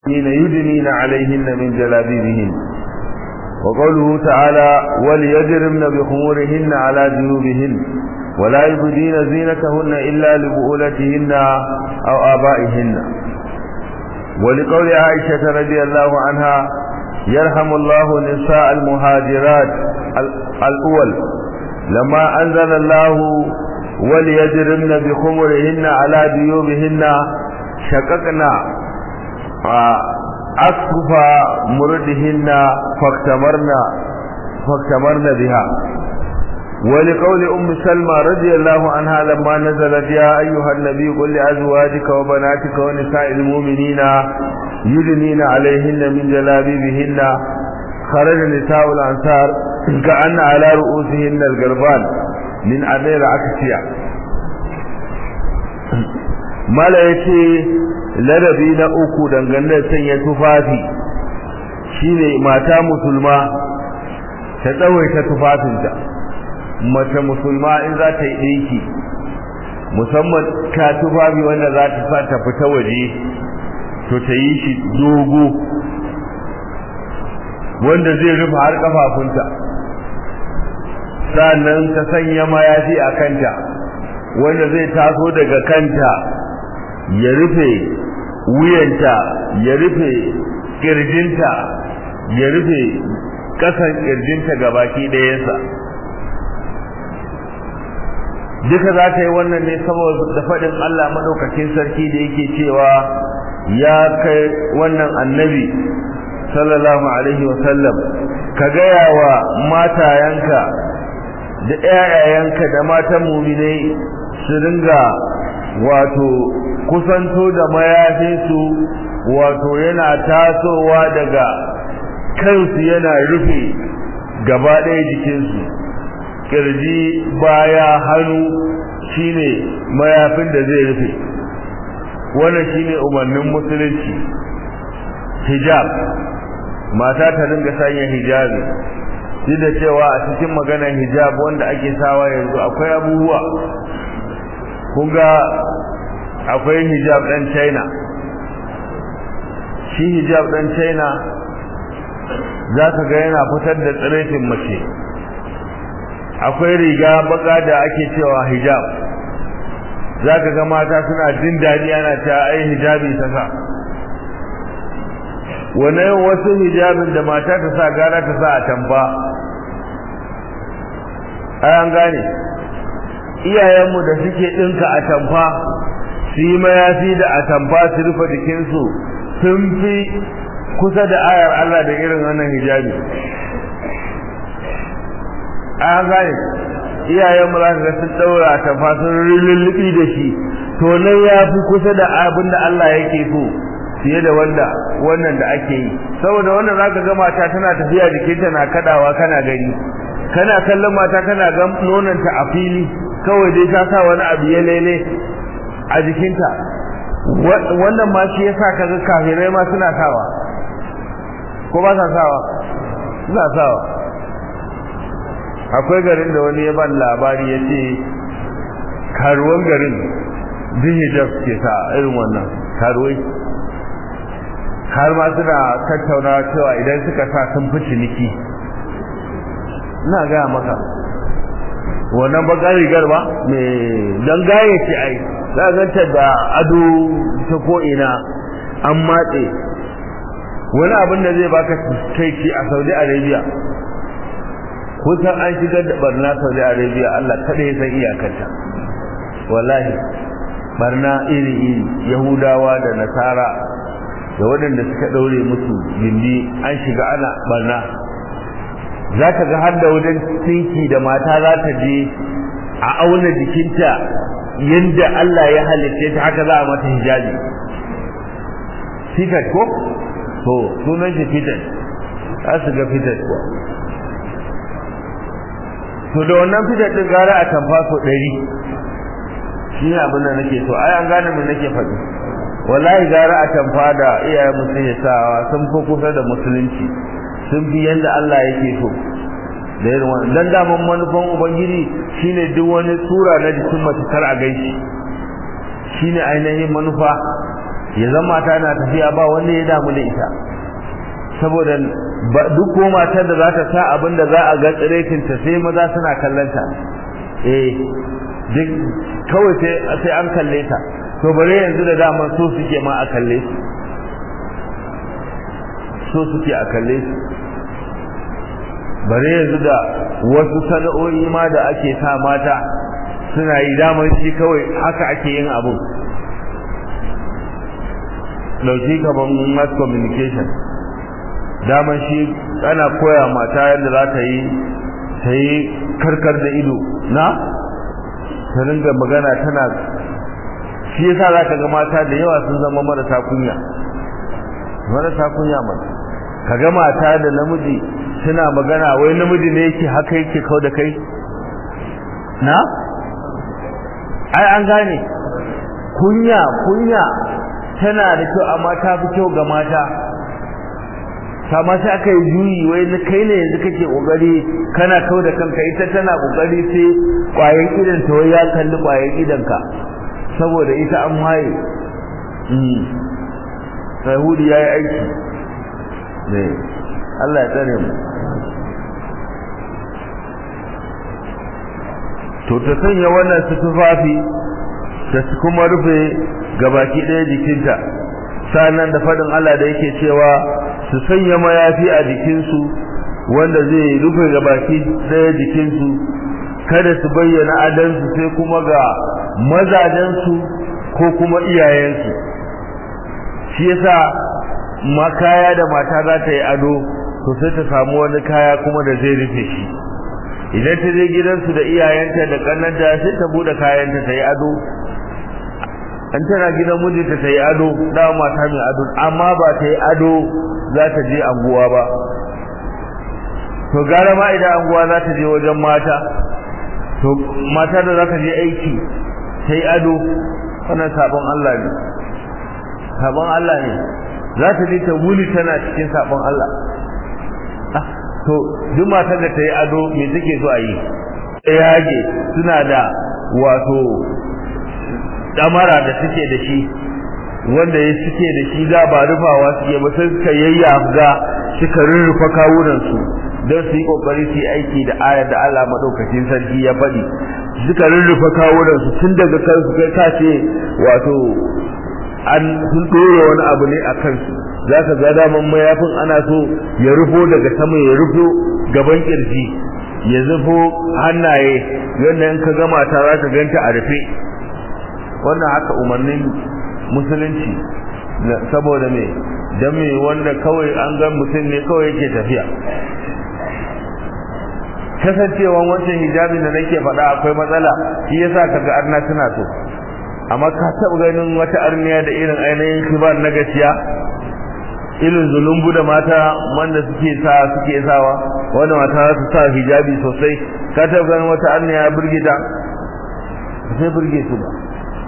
يدنين عليهن من جلابيبهن وقوله تعالى وليجرمن بخمورهن على جنوبهن ولا يبدين زينتهن إلا لبؤولتهن أو آبائهن ولقول عائشة رضي الله عنها يرحم الله نساء المهاجرات الأول لما أنزل الله وليجرمن بخمرهن على جيوبهن شققنا أصف مردهن فاكتمرنا فاكتمرنا بها ولقول أم سلمى رضي الله عنها لما نزلت يا أيها النبي قل لأزواجك وبناتك ونساء المؤمنين يدنين عليهن من جلابيبهن خرج نساء الأنصار كأن على رؤوسهن القربان من أمير عكسية mala ya ce ladabi na uku dangane da sanya tufafi shine mata musulma ta tsawaita tufafinta mace musulma in za ta yi ɗinki musamman ka tufafi wanda za ta sa ta fita waje to ta yi shi dogo wanda zai rufe har kafafunta sannan ta sanya mayafi a kanta wanda zai taso daga kanta ya rufe wuyanta ya rufe kirjinta ya rufe kasan kirjinta gabaki ɗayansa duka za ta yi wannan ne saboda faɗin Allah maɗaukacin sarki da yake cewa ya kai wannan annabi sallallahu alaihi wasallam ka gaya wa matayanka da ƴaƴayenka da matan muminai su ringa wato kusanto da mayafinsu wato yana tasowa daga kansu yana rufe gaba ɗaya jikinsu kirji baya hannu shine mayafin da zai rufe wannan shine umarnin musulunci hijab mata ta dinga sanya hijabi duk da cewa a cikin maganar hijab wanda ake sawa yanzu akwai abubuwa kun ga akwai hijab ɗan china shi hijab ɗan china za ka ga yana fitar da tsiraitin mace akwai riga baka da ake cewa hijab za ka ga mata suna jin daɗi ana ta ai hijabi ta sa wannan wasu hijabin da mata ta sa gara ta sa a tamfa ai an gane iyayenmu da suke ɗinka a tamfa su yi mayafi da a tamfa su rufe jikinsu sun fi kusa da ayar Allah da irin wannan hijabi an gane iyayenmu za ka ga sun ɗaura a tamfa sun lullubi da shi to nan ya fi kusa da abin da Allah yake so fiye da wanda wannan da ake yi saboda wannan zaka ga mata tana tafiya jikinta na kadawa kana gani kana kallon mata kana ga nonanta a fili kawai dai ta sa wani abu ya lele a jikinta wannan ma shi yasa kaga kafirai ma suna sawa ko ba sa sawa suna sawa akwai garin da wani ya ban labari ya ce karuwan garin din hijab ke sa irin wannan karuwai har ma suna tattauna cewa idan suka sa sun fi ciniki ina gaya maka wannan bakar rigar ba mai don gaye ce ai za a ganta da ado ta ko'ina an matse wani abin da zai baka kai ci a saudi arabia kusan an shigar da barna saudi arabia allah kada ya san iyakarta wallahi barna iri-iri yahudawa da nasara da waɗanda suka ɗaure musu gindi an shiga ana barna za ka ga har da wajen tinki da mata za ta je a auna jikinta yadda Allah ya halitta ta haka za a mata hijabi fitat ko to sunan shi fitat za su ga fitat ko to da wannan fitat din gara a tamfa so ɗari shi ne abin da nake so ai an gane me nake faɗi wallahi gara a tamfa da iyayen mutum ya sawa sun fi kusa da musulunci sun fi yadda Allah yake so da irin wannan dan daman manufan ubangiji shine duk wani sura na jikin mace kar a gaishe shine ainihin manufa ya zama mata na tafiya ba wanda ya damu da ita saboda duk ko matar da za ta sa abin da za a ga tsirekin ta sai maza suna kallanta eh duk kawai sai an kalle ta to bare yanzu da dama so suke ma a kalle su so suke a kalle su bare yanzu da wasu sana'o'i ma da ake sa mata suna yi damar shi kawai haka ake yin abu dauki kaman mass communication damar shi ana koya mata yadda za ta yi ta yi karkar da ido na ta ringa magana tana shi yasa za ka ga mata da yawa sun zama marasa kunya marasa kunya mana ka ga mata da namiji suna magana wai namiji ne yake haka yake kau da kai na ai an gane kunya kunya tana da kyau amma ta fi kyau ga mata kama sai aka yi juyi wai na kai ne yanzu kake kokari kana kau da kanka ita tana kokari sai kwayan idan ta wai ya kalli kwayan idan ka saboda ita an haye Yahudi ya yi aiki ne Allah ya tsare mu to ta sanya wannan su tufafi ta kuma rufe gabaki ɗaya jikinta sannan da faɗin Allah da yake cewa su sanya mayafi a jikinsu wanda zai rufe gabaki ɗaya jikinsu kada su bayyana adansu sai kuma ga mazajensu ko kuma iyayensu shi yasa ma kaya da mata za ta yi ado to sai ta samu wani kaya kuma da zai rufe shi idan ta je gidansu da iyayenta da kannanta sai ta bude kayanta ta yi ado an tana gidan mijinta ta yi ado da mata mai ado amma ba ta yi ado za ta je anguwa ba to gara ma idan anguwa za ta je wajen mata to mata da za ta je aiki ta yi ado wannan sabon Allah ne sabon Allah ne za ta je ta wuni tana cikin sabon Allah to duk matar da ta yi ado me take so a yi yage suna da wato damara da suke da shi wanda ya suke da shi da ba rufawa suke ba sai suka yayyaga suka rurrufa kawunan su don su yi kokari su yi aiki da ayar da Allah madaukakin sarki ya faɗi suka rurrufa kawunan su tun daga kansu kai ka ce wato an sun dora wani abu ne a kansu za ka ga daman mayafin ana so ya rufo daga sama ya rufo gaban kirji ya zufo hannaye yadda in ka gama ta za ka ganta a rufe wannan haka umarnin musulunci saboda me dan me wanda kawai an ga mutum ne kawai yake tafiya kasancewan wancan hijabi da nake faɗa akwai matsala shi yasa kaga arna suna so amma ka taɓa ganin wata arniya da irin ainihin kibar na gaskiya irin zulumbu da mata wanda suke sa suke sawa wanda mata su sa hijabi sosai ka taɓa ganin wata arniya ya burge ta sai burge su ba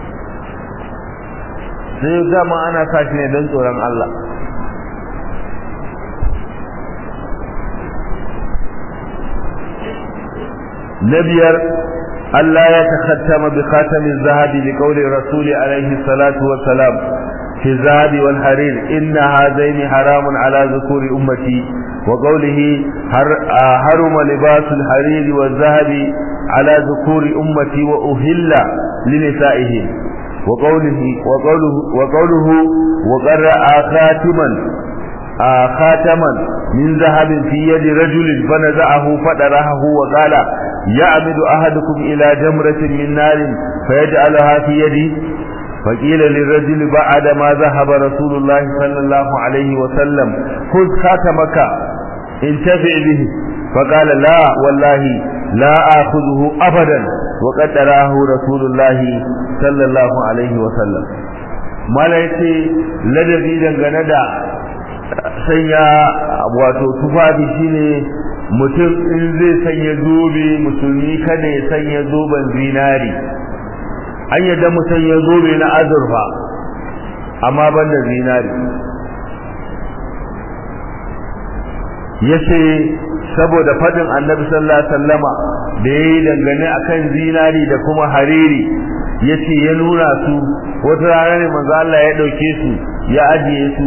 sai dama ana sa shi ne don tsoron Allah na biyar Allah ya takhattama bi khatamin zahabi li qawli rasul alaihi salatu wa salam fi zahabi wal harir inna hadaini haramun ala dhukuri ummati wa qawlihi haruma libasul harir wal zahabi ala dhukuri ummati wa uhilla li nisa'ihim وقوله وقوله وقوله وقرأ خاتما خاتما من ذهب في يد رجل فنزعه فدرهه وقال يعمد أحدكم إلى جمرة من نار فيجعلها في يدي فقيل للرجل بعد ما ذهب رسول الله صلى الله عليه وسلم خذ خاتمك انتفع به فقال لا والله لا آخذه أبدا وقد تراه رسول الله صلى الله عليه وسلم mala yace ladabi dangane da sanya wato tufafi shine mutum in zai sanya zobe musulmi kada ya sanya zoben zinari an yadda mu sanya zobe na azurfa amma banda zinari yace saboda fadin annabi sallallahu alaihi wasallama da yayi dangane akan zinari da kuma hariri yace ya nuna su wata rana ne manzo Allah ya dauke su ya ajiye su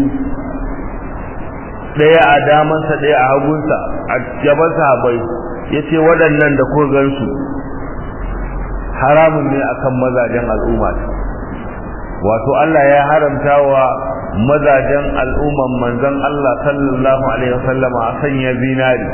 daya a damansa daya a hagunsa a gaban sahabbai yace waɗannan da ko gansu haramun ne akan mazajen al'umma wato Allah ya haramta wa mazajen al'umman manzon Allah sallallahu alaihi wasallama a sanya zinari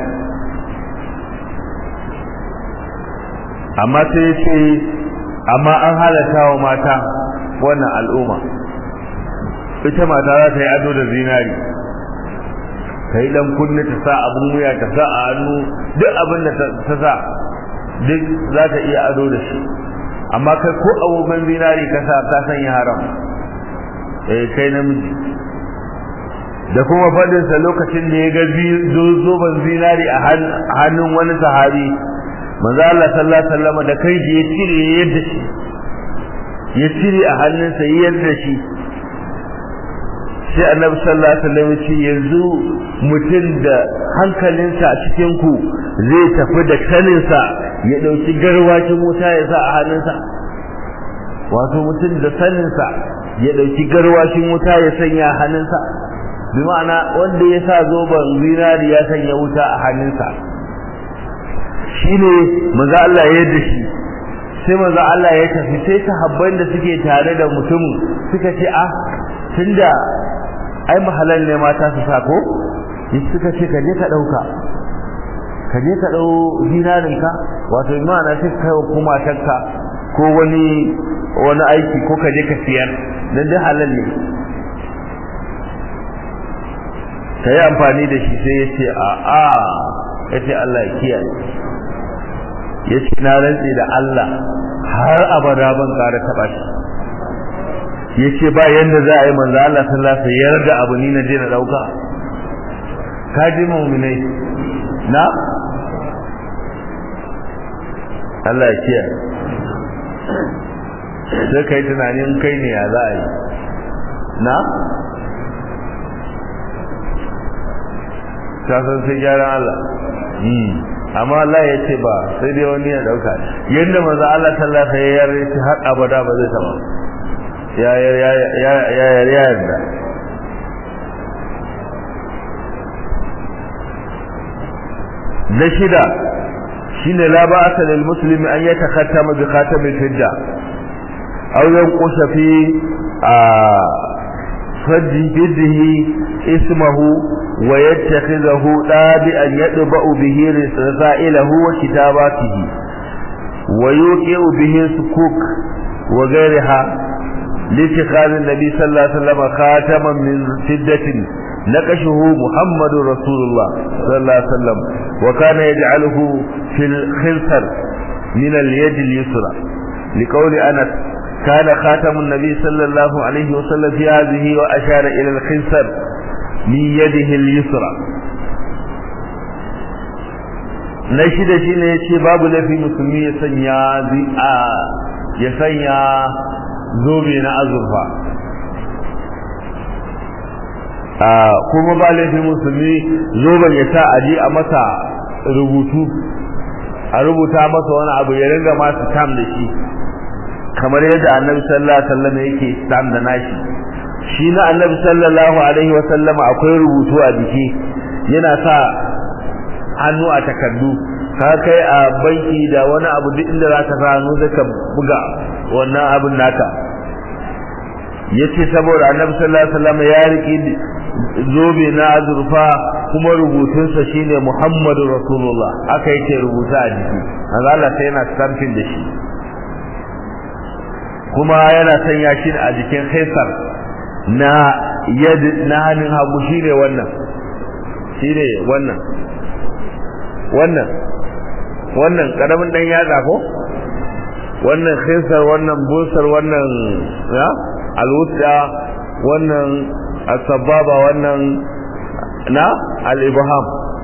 amma sai ce amma an halatta wa mata wannan al'umma ita mata za ta yi ado da zinari ta yi dan kunne ta sa abin wuya ta sa a hannu duk abin da ta sa duk za ta iya ado da shi amma kai ko abubuwan zinari ka sa ta sanya haram eh kai namiji da kuma faɗinsa lokacin da ya ga zoben zinari a hannun wani sahabi manzo Allah sallallahu alaihi wasallam da kai ya cire yadda shi ya cire a hannunsa yadda shi sai annabi sallallahu alaihi wasallam ce yanzu mutum da hankalinsa a cikin ku zai tafi da kaninsa ya dauki garwacin wuta ya sa a hannunsa wato mutum da saninsa ya dauki garwashin wuta ya sanya a hannunsa bi ma'ana wanda ya sa zoben zinari ya sanya wuta a hannunsa shine manzo Allah ya yarda shi sai manzo Allah ya tafi sai sahabban da suke tare da mutumin suka ce ah tunda ai mahalal ne mata su sa ko suka ce ka je ka dauka ka je ka dau dinarin ka wato imana sai kai kuma takka ko wani wani aiki ko ka je ka siyar dan dai halal ne ka yi amfani da shi sai ya ce a a ya ce Allah ya kiyaye ya ce na rantse da Allah har abada ban ƙara taɓa shi ya ce ba yadda za a yi manzo Allah sallallahu alaihi yarda abu ni na je na ɗauka ka ji mu'minai na Allah ya kiyaye sai kai tunanin kai ne ya za a yi na ta san sai gyaran Allah amma Allah ya ce ba sai dai wani ya dauka yadda manzo Allah sallallahu alaihi wasallam ya yarda har abada ba zai taba ya ya ya ya ya yarda na shida shine la ba'asa lil muslimi an yatakhattama bi khatamil fidda aw yanqusa fi فجده اسمه ويتخذه تابعا يطبع به رسائله وكتاباته ويوقع به سكوك وغيرها لاتخاذ النبي صلى الله عليه وسلم خاتما من فدة نقشه محمد رسول الله صلى الله عليه وسلم وكان يجعله في الخنصر من اليد اليسرى لقول أنس كان خاتم النبي صلى الله عليه وسلم في هذه وأشار إلى الخنصر من يده اليسرى na shida shi ne ya ce babu laifin musulmi ya sanya ya sanya zobe na azurfa kuma ba laifin musulmi zoben ya sa aji a masa rubutu a rubuta masa wani abu ya ringa masu tam da shi kamar yadda annabi sallallahu alaihi wasallam yake sam da nashi shi na annabi sallallahu alaihi wasallam akwai rubutu a jiki yana sa hannu a takardu ka kai a banki da wani abu duk inda zaka sa hannu zaka buga wannan abin naka yace saboda annabi sallallahu alaihi wasallam ya riki zobe na azurfa kuma rubutunsa shine Muhammadu Rasulullah aka yake rubuta a jiki Allah sai yana stamping da shi kuma yana sanya shi a jikin haisar na yad na hannun hagu shine wannan shine wannan wannan wannan karamin dan yatsa ko wannan haisar wannan busar wannan ya alwusta wannan asbaba wannan na al-ibham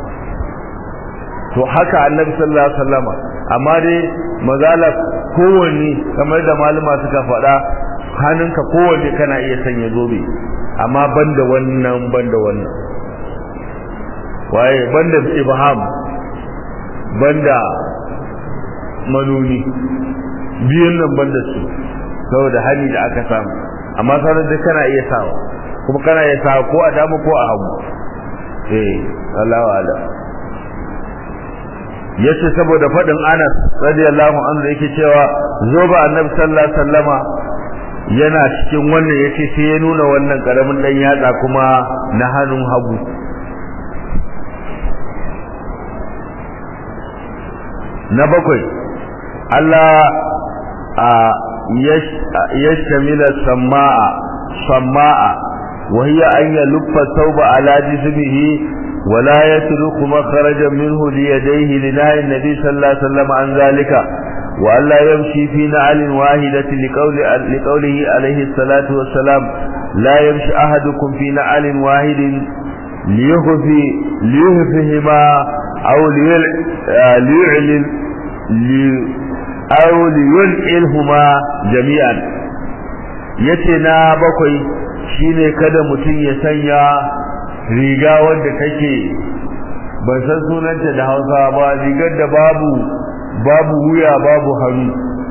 to haka annabi sallallahu alaihi wasallama amma dai mazala kowanne kamar da malama suka faɗa hannunka kowanne kana iya sanya zobe amma banda wannan banda wannan waye banda ibham banda manuni biyun nan banda su saboda hali da aka samu amma sauran duk kana iya sawa kuma kana iya sawa ko a dama ko a hagu eh Allahu a'lam yace saboda fadin Anas radiyallahu anhu yake cewa zo ba Annabi sallallahu alaihi wasallama yana cikin wannan yace sai ya nuna wannan karamin dan yatsa kuma na hannun hagu na bakwai Allah a yashtamila samaa samaa wa hiya an yaluffa thawba ala jismihi ولا يترك مخرجا منه ليديه لنهي النبي صلى الله عليه وسلم عن ذلك وألا يمشي في نعل واحدة لقول لقوله عليه الصلاة والسلام لا يمشي أحدكم في نعل واحد ليخفي ليخفهما أو ليعلن لي أو ليلعلهما جميعا يتنا بقي shine kada mutum ya sanya riga wanda take ban san sunanta da Hausa ba rigar da babu babu wuya babu hannu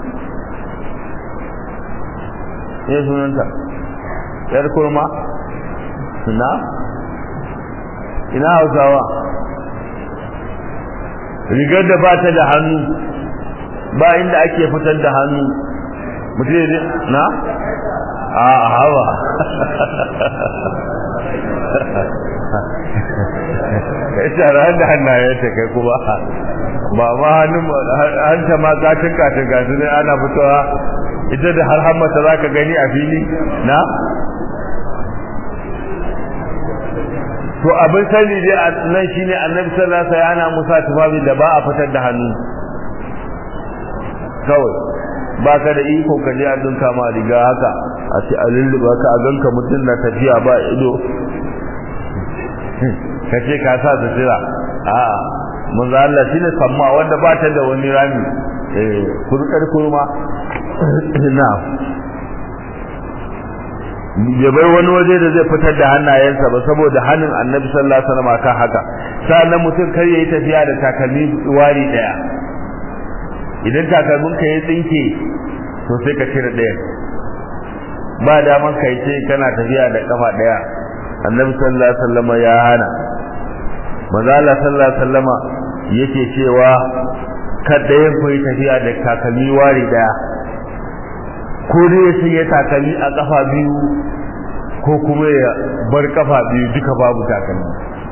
ne sunanta yar kurma na ina Hausawa rigar da ba ta da hannu ba inda ake fitar da hannu mutum na a hawa ita ran da hannaye ta kai kuma ba ma hannun hanta ma katin katin gasu ne ana fitowa ita da har hammata za ka gani a fili na to abin sani dai nan shine annabi sallallahu alaihi wasallam ana musa tufafi da ba a fitar da hannu kawai ba ka da iko ka je a dinka ma riga haka a ce a lulluba ka a ganka mutum na tafiya ba ido ka ce ka sa su tira a manzo Allah shine samma wanda ba ta da wani rami eh kurkar kurma na ya bai wani waje da zai fitar da hannayensa ba saboda hannun annabi sallallahu alaihi wasallam kan haka sannan mutum kar yayi tafiya da takalmi wari daya idan takalmin ka ya tsinke to sai ka cire daya ba daman kai ce kana tafiya da kafa daya annabi sallallahu alaihi wasallam ya hana manzo Allah sallallahu alaihi wasallam yake cewa kada ya koyi tafiya da takalmi wari daya ko dai sai ya takalmi a kafa biyu ko kuma ya bar kafa biyu duka babu takalmi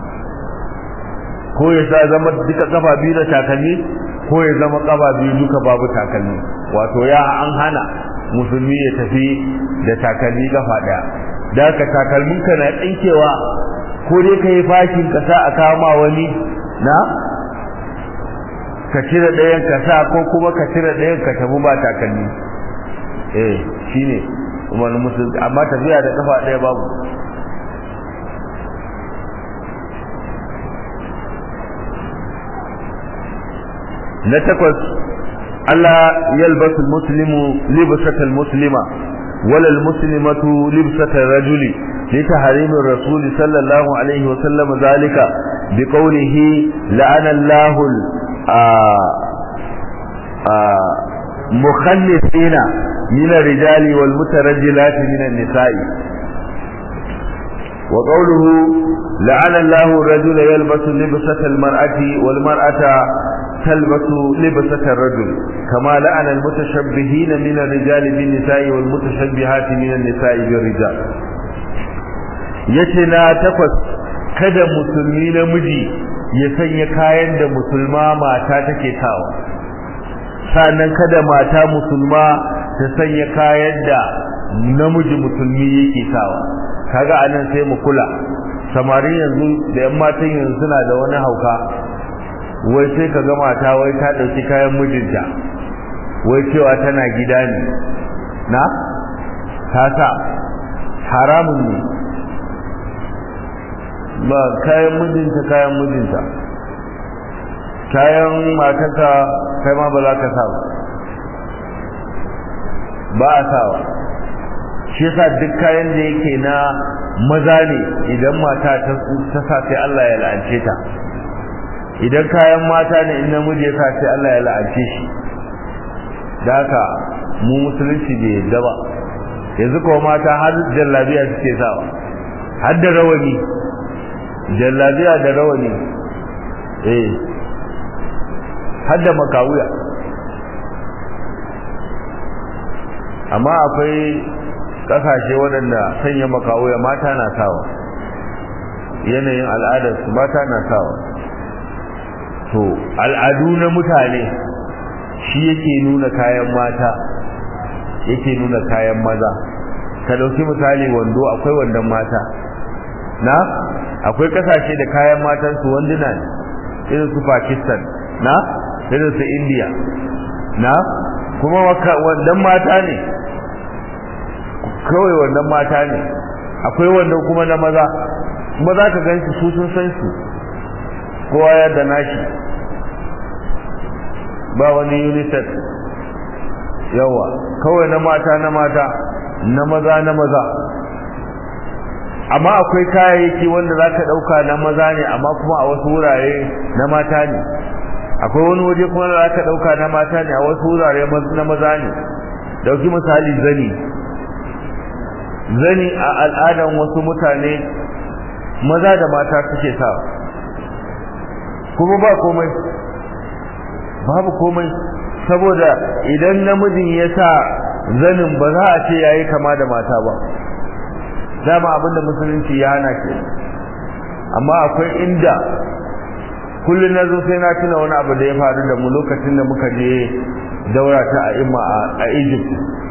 ko ya sa zama duka kafa biyu da takalmi ko ya zama kafa biyu duka babu takalmi wato ya an hana musulmi ya tafi da takalmi kafa daya da ka takalmin ka na tsinkewa ko dai kai fashin ka sa a kama wani na ka cire ɗayan ka sa ko kuma ka cire ɗayan ka tafi ba takalmi eh shine wani musulmi amma tafiya da kafa ɗaya babu na takwas Allah yalbasu muslimu libsatal muslima wala almuslimatu libsatal rajuli لتحريم الرسول صلى الله عليه وسلم ذلك بقوله لعن الله مخلصين من الرجال والمترجلات من النساء وقوله لعن الله الرجل يلبس لبسة المرأة والمرأة تلبس لبسة الرجل كما لعن المتشبهين من الرجال بالنساء والمتشبهات من النساء بالرجال yace na takwas kada musulmi namiji ya sanya kayan da musulma mata take sawa sannan kada mata musulma ta sanya kayan da namiji musulmi yake sawa kaga anan sai mu kula samari yanzu da yan matan yanzu suna da wani hauka wai sai ka ga mata wai ta dauki kayan mijinta wai cewa tana gida ne na ta sa haramun ne ba kayan mijinta kayan mijinta kayan matanka kai ma ba za ka sa ba ba a sawa shi yasa duk kayan da yake na maza ne idan mata ta sa sai Allah ya la'ance ta idan kayan mata ne in namiji ya sa sai Allah ya la'ance shi da haka mu musulunci bai yadda ba yanzu kuma mata har jallabiya suke sawa har da rawani jallabiya da rawani eh har da makawuya amma akwai kasashe waɗanda sanya makawuya mata na sawa yanayin al'adarsu mata na sawa to al'adu na mutane shi yake nuna kayan mata yake nuna kayan maza ka dauki misali wando akwai wandon mata na akwai kasashe da kayan matan su wanduna ne irin su Pakistan na irin su India na kuma wandon mata ne kawai wandon mata ne akwai wandon kuma na maza kuma za ka gan su sun san su kowa ya da nashi ba wani unisex yawa kawai na mata na mata na maza na maza amma akwai kayayyaki wanda za ka ɗauka na maza ne amma kuma a wasu wurare na mata ne akwai wani waje kuma da za ka ɗauka na mata ne a wasu wurare na maza ne dauki misali zani zani a al'adan wasu mutane maza da mata suke sa kuma ba komai babu komai saboda idan namijin ya sa zanin ba za a ce yayi kama da mata ba dama abinda musulunci ya hana ke amma akwai inda kullum na zo sai na tuna wani abu da ya faru da mu lokacin da muka je daura ta a imma a Egypt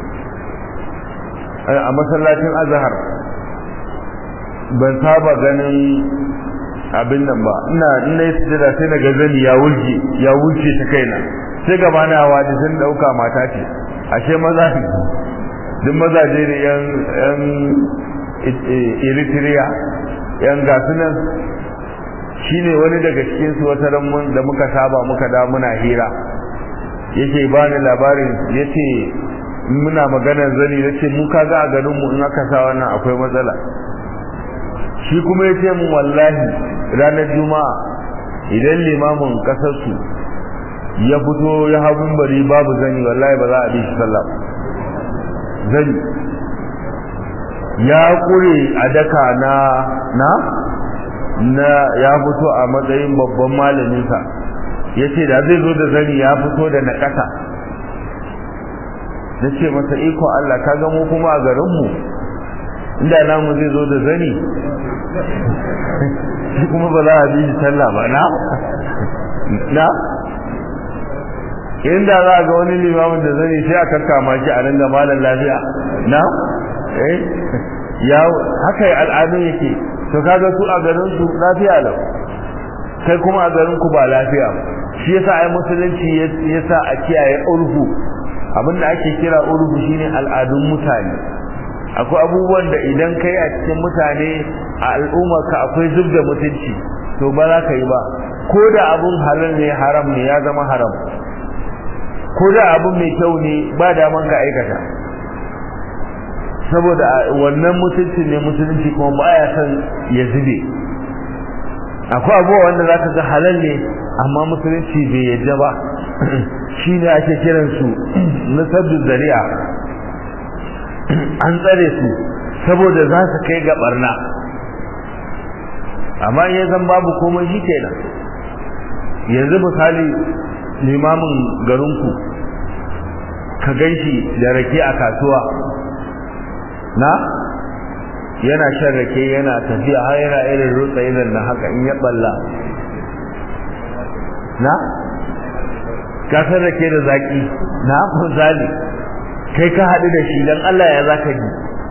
a masallacin Azhar ban saba ganin abin nan ba ina ina yi sujada sai na gazani ya wulke ya wulce ta kaina sai gaba na waje sun dauka mata ce ashe maza ne duk mazaje ne yan yan Eritrea yan gasu nan shine wani daga cikin su wata ran da muka saba muka da muna hira yake bani labarin yace muna maganar zani yace mu kaga a garin mu in aka sa wannan akwai matsala shi kuma yace mun wallahi ranar juma'a idan limamin kasar su ya fito ya hagun bari babu zani wallahi ba za a bi shi sallah zani ya kure a daka na na na ya fito a matsayin babban malaminsa ya ce da zai zo da zani ya fito da na ƙasa na ce masa iko Allah ka ga mu kuma a garinmu inda namu zai zo da zani shi kuma ba za a bi shi sallah ba na na inda za a ga wani limamin da zani sai a kakkama shi a nan da malam lafiya na eh ya haka al'adun yake to kaga su a garin su lafiya lau kai kuma a garin ku ba lafiya shi yasa ai musulunci yasa a kiyaye urfu abinda ake kira urfu shine al'adun mutane akwai abubuwan da idan kai a cikin mutane a al'ummarka akwai zub da mutunci to ba za ka yi ba ko da abun halal ne haram ne ya zama haram ko da abun mai kyau ne ba daman ka aikata saboda wannan mutuncin ne musulunci kuma ba ya san ya zube akwai abubuwa wanda za ka ga halal ne amma musulunci bai yadda ba shi ne ake kiransu na sabbin zari'a an tsare su saboda za su kai ga barna amma ya zan babu komai shi kenan yanzu misali limamin garinku ka gan shi da rake a kasuwa na yana shan rake yana tafiya har yana irin rutsa irin na haka in ya balla na kasar rake da zaki na misali kai ka haɗu da shi don Allah ya za ka ji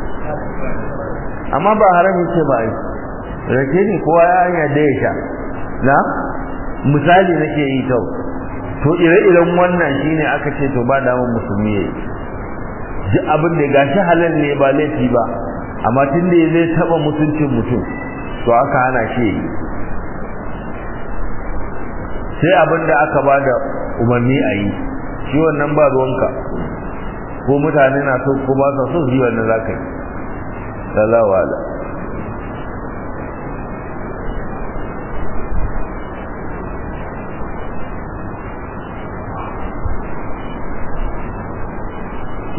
amma ba haramin ce ba yi rake ne kowa ya hanya da ya sha na misali nake yi kau to ire-iren wannan shine aka ce to ba damar musulmi ya yi ji abin da gashi halal ne ba laifi ba amma tun da zai taba mutuncin mutum to aka hana shi yi sai abin da aka ba da umarni a yi shi wannan ba ruwanka ko mutane na so ko ba sa so su yi wannan za ka yi salawa ala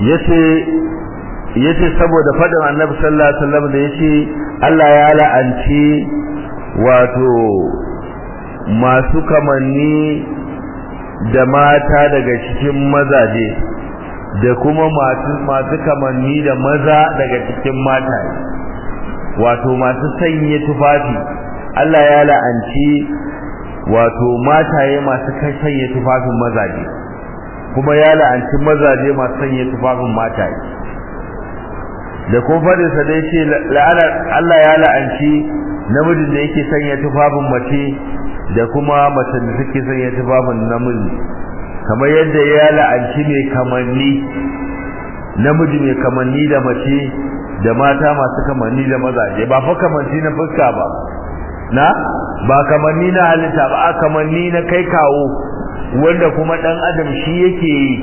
yace yace saboda fadin annabi sallallahu alaihi wasallam da yace Allah ya la'anci wato masu kamanni da mata daga cikin mazaje da kuma masu masu kamanni da maza daga cikin mata wato masu sanye tufafi Allah ya la'anci wato mataye masu kai sanye tufafin mazaje kuma ya la'anci mazaje masu sanye tufafin mataye da kuma fadin sa dai ce Allah ya la'anci namijin da yake sanya tufafin mace da kuma mace da take sanya tufafin namiji kamar yadda ya la'anci mai kamanni namiji mai kamanni da mace da mata masu kamanni da mazaje ba fa kamanni na fuska ba na ba kamanni na halitta ba a kamanni na kai kawo wanda kuma dan adam shi yake yi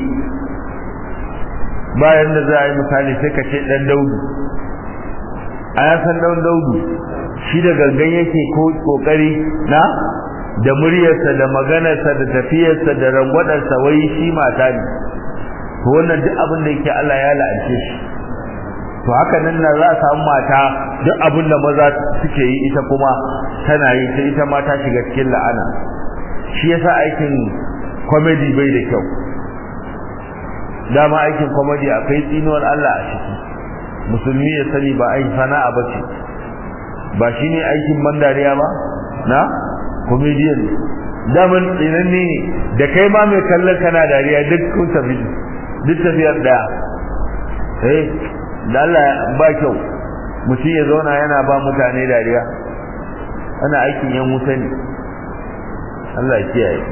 bayan da za a yi misali sai ka ce dan daudu a ya san dan daudu shi da gangan yake ko kokari na da muryarsa da maganarsa da tafiyarsa da rangwadarsa wai shi mata ne to wannan duk abin da yake Allah ya la'ance shi to haka nan na za a samu mata duk abin da maza suke yi ita kuma tana yi ta ita ma ta shiga cikin la'ana shi yasa aikin comedy bai da kyau dama aikin comedy akwai tsinuwar Allah a ciki musulmi ya sani ba ai sana'a bace ba shine aikin bandariya ba na comedian daman tsinanne ne da kai ma mai kallon kana dariya duk kun tafi duk tafiyar daya eh da Allah ba kyau mutum ya zauna yana ba mutane dariya ana aikin yan wuta ne Allah ya kiyaye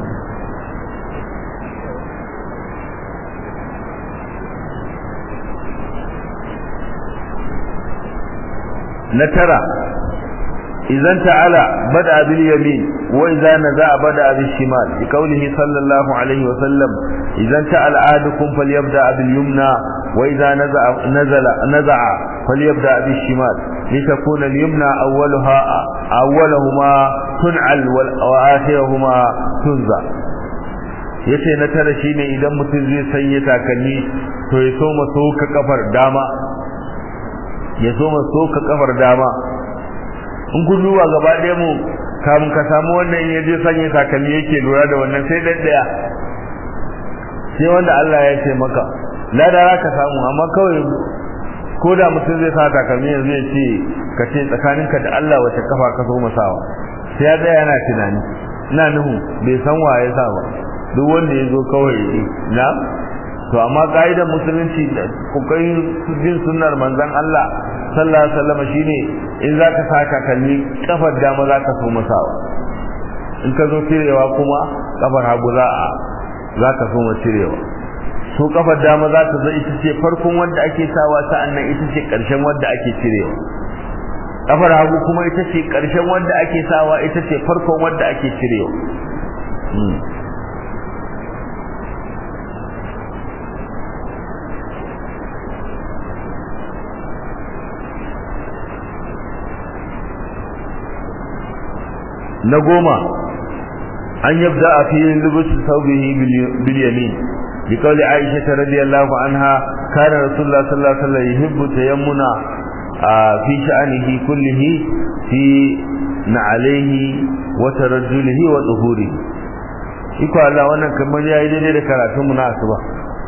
na tara idan ta'ala bada bil yamin wa idza naza bada bil shimal bi qawlihi sallallahu alaihi wa sallam idan ta'ala ahadukum falyabda bil yumna wa idza naza nazala naza'a falyabda bil shimal litakuna al yumna awwalaha awwalahuma tun'al wa akhiruhuma tunza yace na tara shine idan mutum zai sanya takalmi to ya so maso ka kafar dama ya so maso ka kafar dama in kun duba gaba ɗaya mu kamun ka samu wannan ya je sanya takalmi yake lura da wannan sai dan daya sai wanda Allah ya ce maka ladara ka samu amma kawai ko da mutum zai sa takalmi yanzu ya ce ka ce tsakaninka da Allah wace kafa ka so masawa sai ya tsaya yana tunani ina nuhu bai san wa ya sa ba duk wanda ya zo kawai na to amma ka'idar musulunci da kokarin bin sunnar manzon Allah sallallahu alaihi wasallam shine in zaka saka kalli kafar dama zaka so masawa in ka zo cirewa kuma kafar hagu za a zaka so ma cirewa so kafar dama za ta zo ita ce farkon wanda ake sawa sa'annan ita ce karshen wanda ake cirewa kafar hagu kuma ita ce karshen wanda ake sawa ita ce farkon wanda ake cirewa na goma an yabda a filin lubusu saubihi bil yamin bi qawli aisha radiyallahu anha kana rasulullah sallallahu alaihi wasallam yuhibbu tayammuna fi sha'anihi kullihi fi na'alihi wa tarajjulihi wa zuhurihi iko Allah wannan kamar yayi daidai da karatun mu na asuba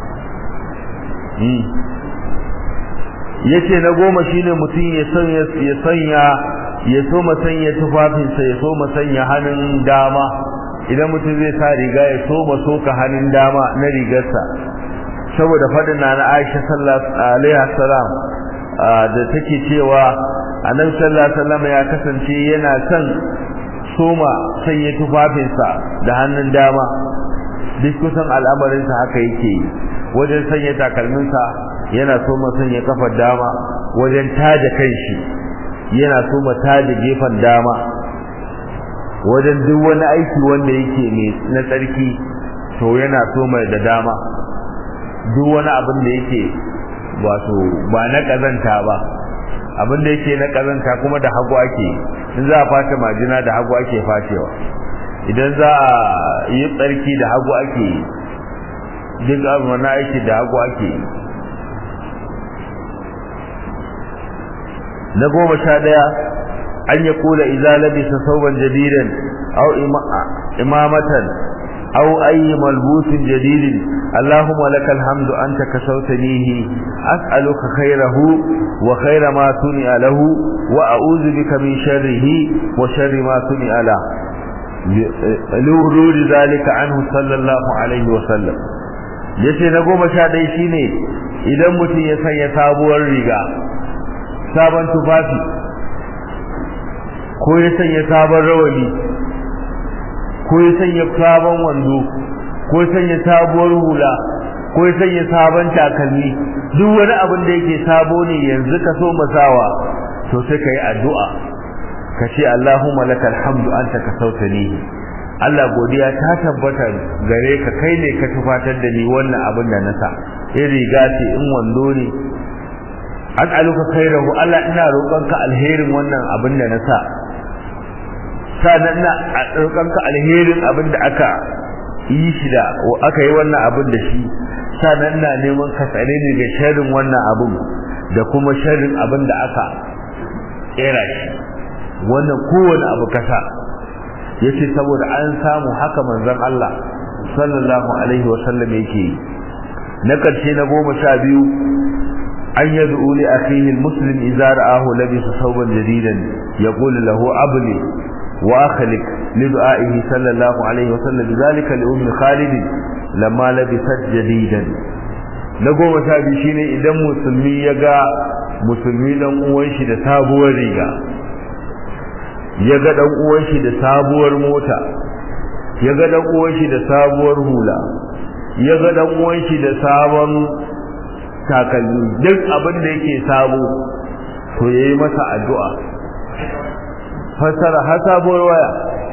yace na goma shine mutum ya sanya ya sanya ya so sanya tufafinsa ya so sanya hannun dama idan mutum zai sa riga ya so soka hannun dama na rigarsa saboda faɗin na Aisha sallallahu alaihi wasallam da take cewa annabi sallallahu alaihi wasallam ya kasance yana son soma sanya tufafinsa da hannun dama duk kusan al'amarinsa haka yake yi wajen sanya takalminsa yana soma sanya kafar dama wajen taje kanshi yana so mata da gefen dama wajen duk wani aiki wanda yake ne na tsarki to yana so mai da dama duk wani abin da yake wato ba na kazanta ba abin da yake na kazanta kuma da hagu ake in za a fata majina da hagu ake fatewa idan za a yi tsarki da hagu ake duk abin wani aiki da hagu ake نقوم شاديا أن يقول إذا لبس ثوبا جديدا أو إمامة أو أي ملبوس جديد اللهم لك الحمد أنت كسوتنيه أسألك خيره وخير ما صنع له وأعوذ بك من شره وشر ما صنع له لورود ذلك عنه صلى الله عليه وسلم yace na goma sha ɗaya shine idan mutum ya sanya sabuwar riga sabon tufafi ko ya sanya sabon rawani ko ya sanya sabon wando ko ya sanya sabuwar hula ko ya sanya sabon takalmi duk wani abin da yake sabo ne yanzu ka so masawa to sai ka yi addu'a ka ce Allahumma lakal hamdu anta ka sautani Allah godiya ta tabbata gare ka kai ne ka tufatar da ni wannan abin da na sa in riga ce in wando ne as'aluka khairahu Allah ina roƙonka alherin wannan abin da na sa sanan ina roƙonka alherin abin da aka yi shi da aka yi wannan abin da shi sanan ina neman ka tsare ni ga sharrin wannan abin da kuma sharrin abin da aka kera shi wannan kowane abu kasa yace saboda an samu haka manzon Allah sallallahu alaihi wasallam yake na karshe na goma sha biyu an yad'u li akhihi almuslim idza ra'ahu labisa thawban jadidan yaqul lahu abli wa akhlik li du'a'ihi sallallahu alaihi wasallam bidhalika li ummi khalid lamma labisat jadidan na goma sha biyu shine idan musulmi ya ga musulmi dan uwan shi da sabuwar riga ya ga dan uwan shi da sabuwar mota ya ga dan uwan shi da sabuwar hula ya ga dan uwan shi da sabon takalmi duk abin da yake sabo to yayi masa addu'a fasara ha sabuwar waya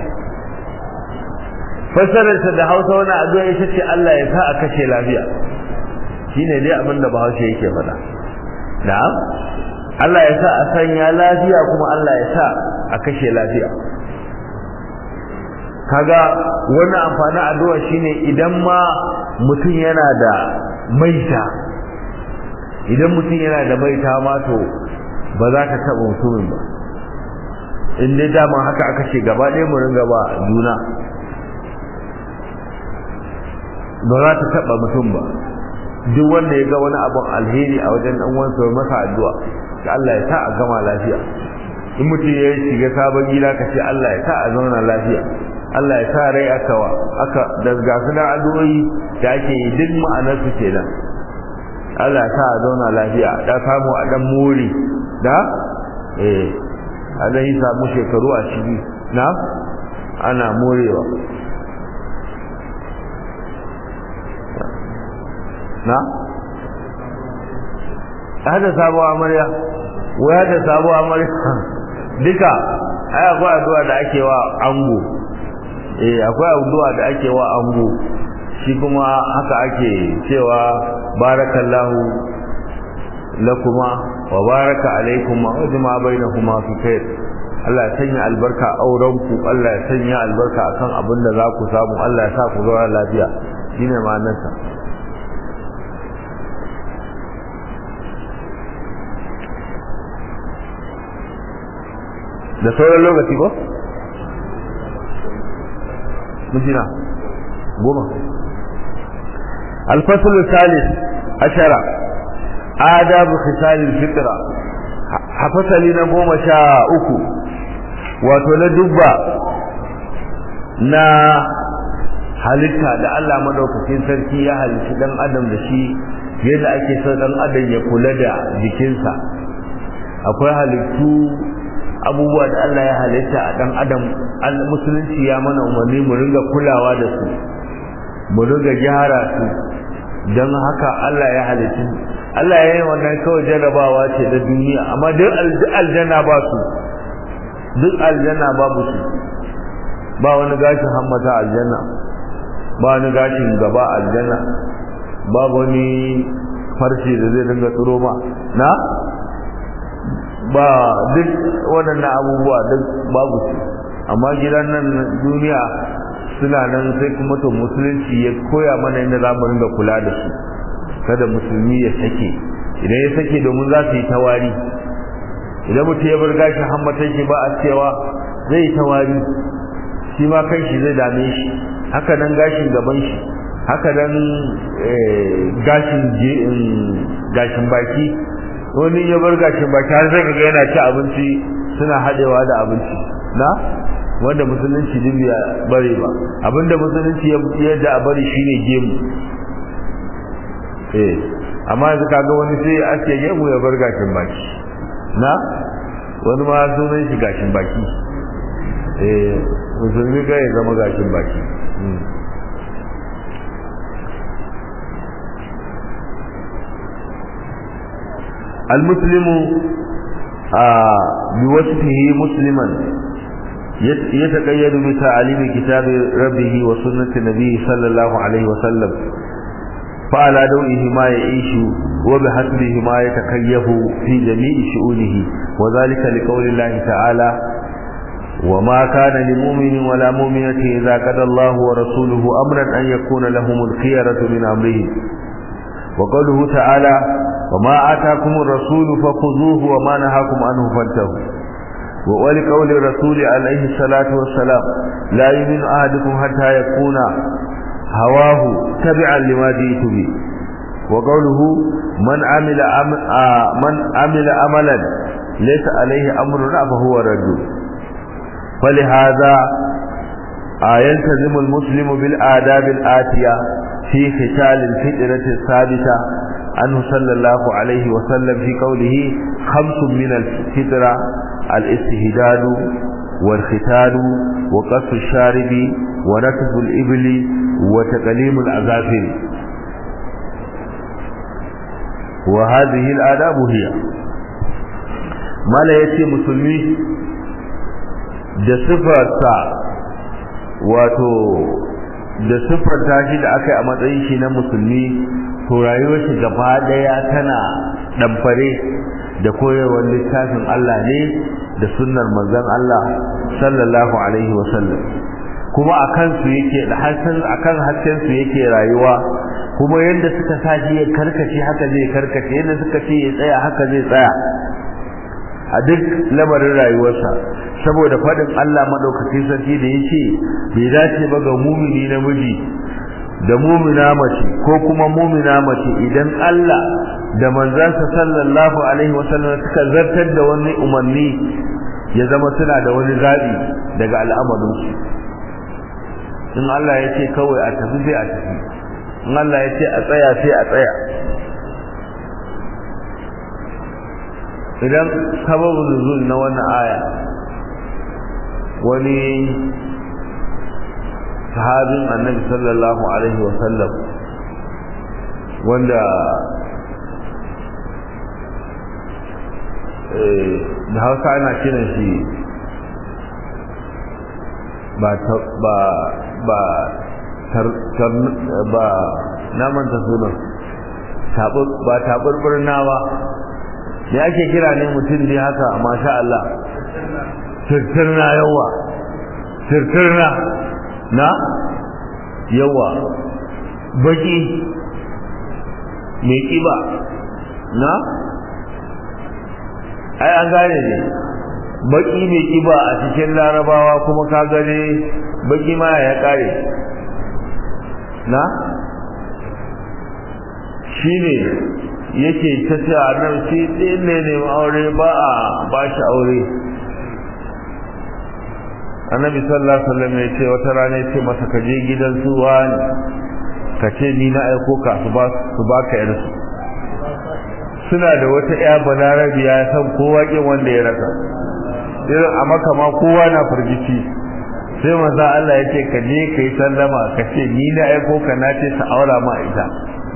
fasararsa da Hausa wani addu'a ita ce Allah ya sa a kashe lafiya shine dai abin da Bahaushe yake faɗa na'am Allah ya sa a sanya lafiya kuma Allah ya sa a kashe lafiya kaga wannan amfanin addu'a shine idan ma mutum yana da maita idan mutum yana da maita ma to ba za ka taɓa mutumin ba in dai dama haka aka ce gaba ɗaya mu ringa ba juna ba za ta taɓa mutum ba duk wanda ya ga wani abin alheri a wajen ɗan uwansa masa addu'a da Allah ya sa a gama lafiya in mutum ya shiga sabon gida ka ce Allah ya sa a zauna lafiya Allah ya sa rai aka wa aka da gasu da addu'o'i da ake yi duk ma'anar su kenan Allah ya sa a zauna lafiya da samu a dan muri da eh a dan yi samu shekaru a ciki na ana morewa na hada sabuwa amarya waya da sabuwa amarya duka ai akwai addu'a da ake wa ango eh akwai addu'a da ake wa ango shi kuma haka ake cewa barakallahu lakuma wa baraka alaikuma wa jama'a bainakuma fi khair Allah ya sanya albarka auren ku Allah ya sanya albarka akan abin da za ku samu Allah ya sa ku zauna lafiya shine ma'anarsa da sauran lokaci ko? mujina goma alfasul salis ashara adabu khisalil fitra hafasali na goma sha uku wato na dubba na halitta da Allah madaukakin sarki ya halitta dan adam da shi yadda ake son dan adam ya kula da jikinsa akwai halittu abubuwa da Allah ya halitta a dan adam musulunci ya mana umarni mu ringa kulawa da su mu ringa gyara su don haka Allah ya halitta Allah ya yi wannan kawai jarrabawa ce da duniya amma duk aljanna ba su duk aljanna babu su ba wani gashin hammata aljanna ba wani gashin gaba aljanna ba wani farce da zai dinga tsiro ma na ba duk waɗannan abubuwa duk babu su amma gidan nan duniya suna nan sai kuma to musulunci ya koya mana inda za mu ringa kula da su kada musulmi ya sake idan ya sake domin za su yi tawari idan mutum ya bar gashin hammatan shi ba a cewa zai ta wari shi ma kan shi zai dame shi haka nan gashin gaban shi haka nan gashin gashin baki wani ya bar gashin baki har zai ga yana ci abinci suna haɗewa da abinci na wanda musulunci din ya bare ba abinda musulunci ya da a bari shine gemu eh amma yanzu kaga wani sai ake gemu ya bar gashin baki na wani ma sunan shi gashin baki eh musulmi ga ya zama gashin baki المسلم بوصفه مسلما يتقيد بتعليم كتاب ربه وسنة نبيه صلى الله عليه وسلم فعلى دوئه ما يعيش وبحسبه ما يتكيف في جميع شؤونه وذلك لقول الله تعالى وما كان لمؤمن ولا مؤمنة إذا قضى الله ورسوله أمرا أن يكون لهم الخيرة من أمره وقوله تعالى وما آتاكم الرسول فخذوه وما نهاكم عنه فانتهوا ولقول الرسول عليه الصلاة والسلام لا يؤمن أحدكم حتى يكون هواه تبعا لما جئت به وقوله من عمل عم آه من عمل عملا ليس عليه أمرنا فهو رد فلهذا آه يلتزم المسلم بالآداب الآتية في ختال الفترة الثابتة عنه صلى الله عليه وسلم في قوله خمس من الفطرة الاستهداد والختان وقص الشارب ونتف الإبل وتقليم الأظافر وهذه الآداب هي ما لا يتي مسلمي da sifarsa wato da siffanta shi da aka yi a matsayin shi na musulmi to rayuwar shi gaba daya tana damfare da koyarwar littafin Allah ne da sunnar manzon Allah sallallahu alaihi wasallam kuma akan su yake da hasan akan hasken su yake rayuwa kuma yadda suka sashi ya karkace haka zai karkace yadda suka ce ya tsaya haka zai tsaya a duk lamarin rayuwarsa saboda faɗin Allah madaukakin sarki da yace bai dace ba ga mumini namiji da mumina mace ko kuma mumina mace idan Allah da manzansa sallallahu alaihi wasallam suka zartar da wani umarni ya zama suna da wani zabi daga al'amarinsu in Allah ya ce kawai a tafi sai a tafi in Allah ya ce a tsaya sai a tsaya idan sababin nuzul na wannan aya wani sahabin annabi sallallahu alaihi wasallam wanda da hausa ana kiran shi ba ba ba ba na manta sunan ba taɓurɓurna ba da ake kira ne mutum dai haka masha Allah sirtirna yawa sirtirna na yawa baki mai kiba na ai an gane ne baki mai kiba a cikin larabawa kuma ka gane baki ma ya kare na shine yake ta ce a nan shi ɗin ne ne aure ba a ba shi aure annabi sallallahu alaihi wasallam ya ce wata rana ya ce masa ka je gidan su wani ka ce ni na aiko ka su ba su ba ka yar su suna da wata ya balarabiya ya san kowa kin wanda ya rasa irin a maka ma kowa na firgici sai maza Allah ya ce ka je ka yi sallama ka ce ni na aiko ka na ce ta aura ma ita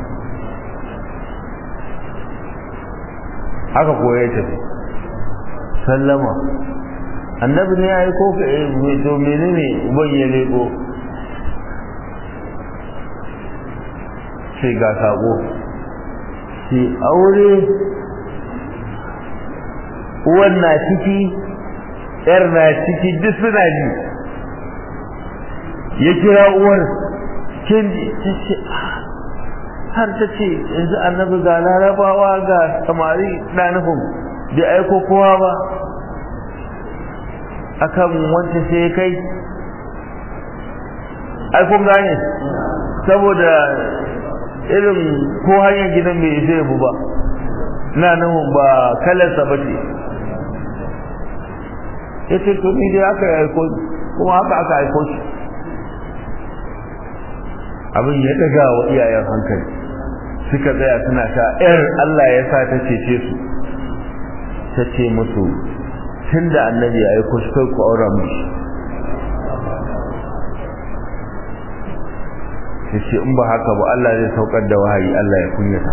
haka ko ya tafi sallama annabi ne ya yi ko to menene uban ya leko sai ga sako sai aure uwan na ciki yar na ciki duk suna ji ya kira uwar kin ce har ta ce yanzu annabi ga larabawa ga samari na nufin bai aiko kowa ba akan wanda sai kai ai kun gane saboda irin ko hanyar gidan bai isa yabu ba na nan ba kalarsa ba ce ya ce to ni dai aka aiko kuma haka aka aiko shi abin ya daga wa iyayen hankali suka tsaya suna sha yar Allah ya sa ta cece su ta ce musu tun da annabi ya aiko shi kai ku aura mishi ta ce in ba haka ba Allah zai saukar da wahayi Allah ya kunyata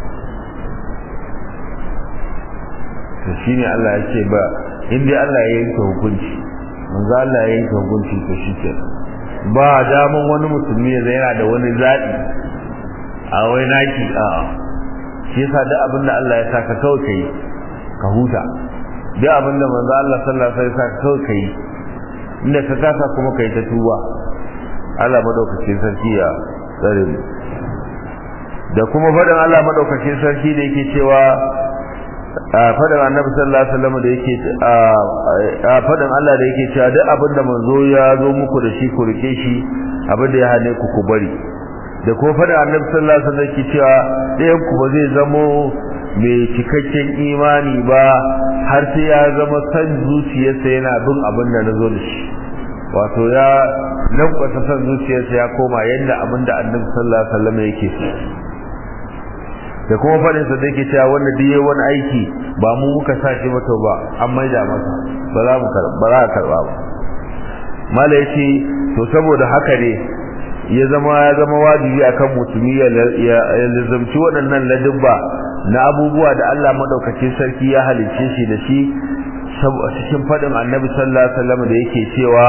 to shine Allah ya ce ba in dai Allah ya yanke hukunci manzo Allah ya yanke hukunci to shike ba daman wani musulmi ya yana da wani zaɓi a wai naki a shi yasa duk abin da Allah ya saka kawai kai ka huta duk abin da manzo Allah sallallahu alaihi wasallam ya saka kawai kai inda ka kasa kuma kai ta tuba Allah madaukakin sarki ya tsare mu da kuma faɗin Allah madaukakin sarki da yake cewa faɗin annabi sallallahu alaihi wasallam da yake faɗin Allah da yake cewa duk abin da manzo ya zo muku da shi ku rike shi abin da ya hane ku ku bari da kuma faɗin annabi sallallahu alaihi wasallam yake cewa ɗayan ku ba zai zamo mai cikakken imani ba har sai ya zama san zuciyarsa yana bin abin da na zo da shi wato ya lankwasa san zuciyarsa ya koma yadda abin da annabi sallallahu alaihi wasallam yake so da kuma faɗin sa da yake cewa wanda duk yayi wani aiki ba mu muka sa shi ba to ba an maida masa ba za mu karba ba za ka karba ba mala yace to saboda haka ne ya zama ya zama wajibi akan musulmi ya lazumci waɗannan ladubba na abubuwa da Allah madaukakin sarki ya halicce shi da shi cikin faɗin annabi sallallahu alaihi wasallam da yake cewa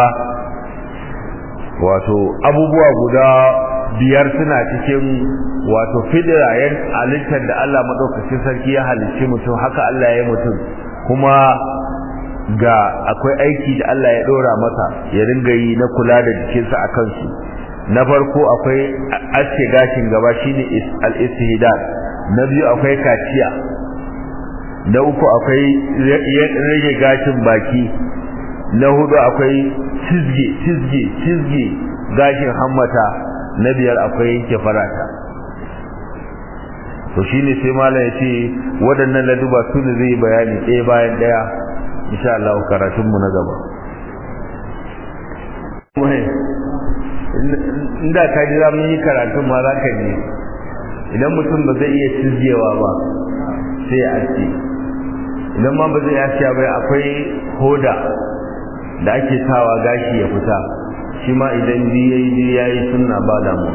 wato abubuwa guda biyar suna cikin wato fidirayen halittar da Allah madaukakin sarki ya halicci mutum haka Allah ya yi mutum kuma ga akwai aiki da Allah ya dora masa ya ringa yi na kula da jikinsa a kansu na farko akwai aske gashin gaba shine al-istihdad na biyu akwai kaciya na uku akwai rage gashin baki na hudu akwai cizge cizge cizge gashin hammata na biyar akwai yanke farata to shine sai malam ya ce waɗannan laduba su ne zai bayani ɗaya bayan ɗaya insha Allah karatun mu na gaba inda ka ji za mu yi karatun ma za ka ji idan mutum ba zai iya cizgewa ba sai ya aske idan ma ba zai aske ba akwai hoda da ake sawa gashi ya fita shi ma idan ji ya yi ya yi suna ba damu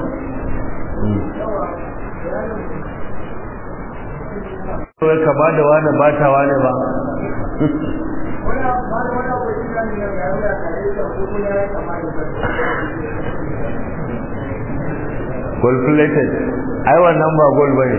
kawai ka ba da wani ba ta wani ba gold plated ai wannan ba gold bane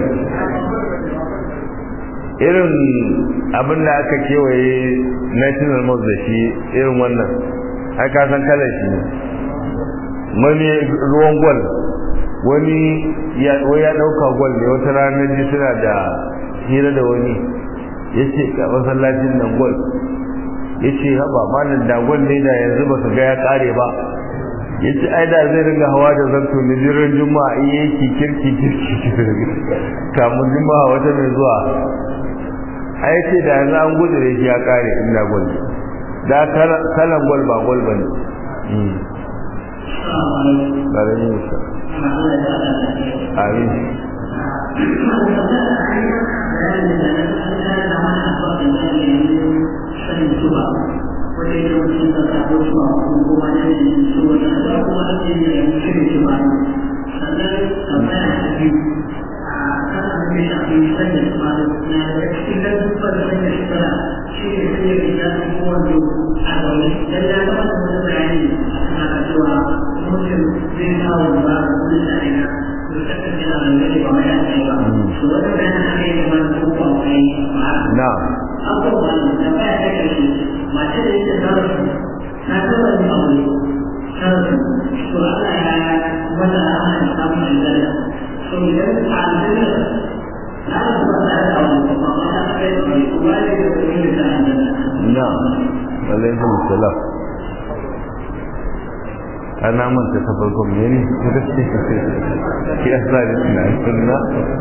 irin abin da aka kewaye national mosque da shi irin wannan ai ka san kalar shi ne wani ruwan gwal wani ya dauka gwal ne wata ranar ji suna da hira da wani ya ce ka masallacin nan gwal ya ce haba malam da gwal ne da yanzu ba su ga ya kare ba ya ce ai da zai ringa hawa da zanto ne jiran juma'a iya yake kirki kirki kamun juma'a wata mai zuwa ai ce da yanzu an gudu da shi ya kare inda gwal da kalan gwal ba gwal ba ne ƙarami musa amin na'am abubuwan da ba ya kai shi mace da yake zarafi ta taba yin aure zarafi to Allah ya wata ana da samun aljanna to idan a aljanna na da ba ta da aure ba ma ta kai aure kuma ne da alaikum salam ana manta ta farkon ne ne ya sa da tunanin na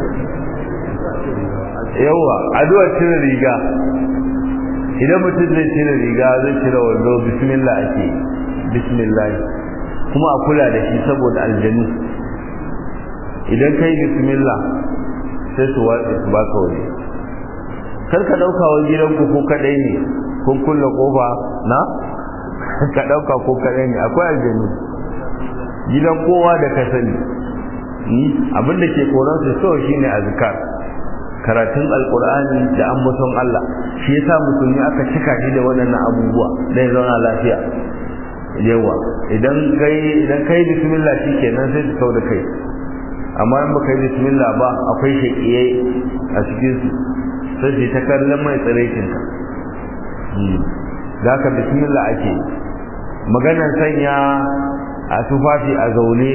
yawa addu'ar cire riga idan mutum zai cire riga zai cire wando bismillah ake bismillah kuma a kula da shi saboda aljanu idan kai bismillah sai su watsa su baka waje kar ka dauka wa gidanku ko kadai ne kun kulle kofa na ka dauka ko kadai ne akwai aljanu gidan kowa da ka sani abin da ke koran su so shine azkar karatun alkur'ani da ambaton Allah shi yasa musulmi aka cika shi da waɗannan abubuwa dan zauna lafiya yawa idan kai idan kai bismillah shikenan sai su kauda kai amma in baka yi bismillah ba akwai shaƙiyai a cikin su sai su ta kallon mai tsiraikin ka da ka bismillah ake maganar sanya a tufafi a zaune